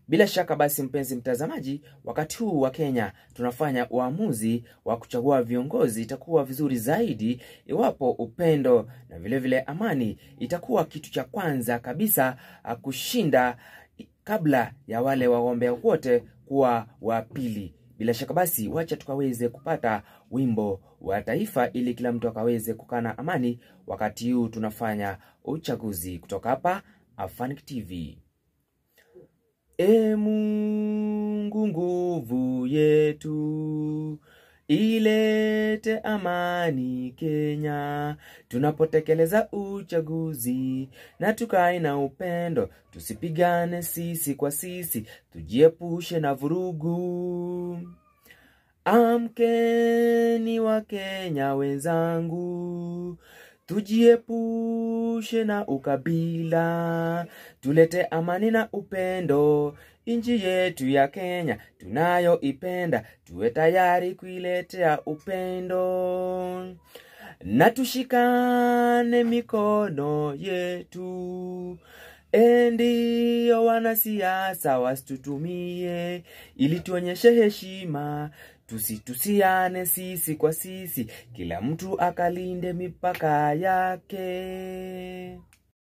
Bila shaka basi, mpenzi mtazamaji, wakati huu wa Kenya tunafanya uamuzi wa kuchagua viongozi, itakuwa vizuri zaidi iwapo upendo na vilevile vile amani itakuwa kitu cha kwanza kabisa kushinda kabla ya wale wagombea wote kuwa wa pili. Bila shaka basi, wacha tukaweze kupata wimbo wa taifa ili kila mtu akaweze kukaa na amani wakati huu tunafanya uchaguzi. Kutoka hapa Afanic TV. E Mungu, nguvu yetu ilete amani Kenya, tunapotekeleza uchaguzi na tukae na upendo, tusipigane sisi kwa sisi, tujiepushe na vurugu. Amkeni wa Kenya wenzangu, tujiepushe na ukabila, tulete amani na upendo. Nchi yetu ya Kenya tunayoipenda, tuwe tayari kuiletea upendo na tushikane mikono yetu. Ndiyo wanasiasa wasitutumie ili tuonyeshe heshima, tusitusiane sisi kwa sisi, kila mtu akalinde mipaka yake.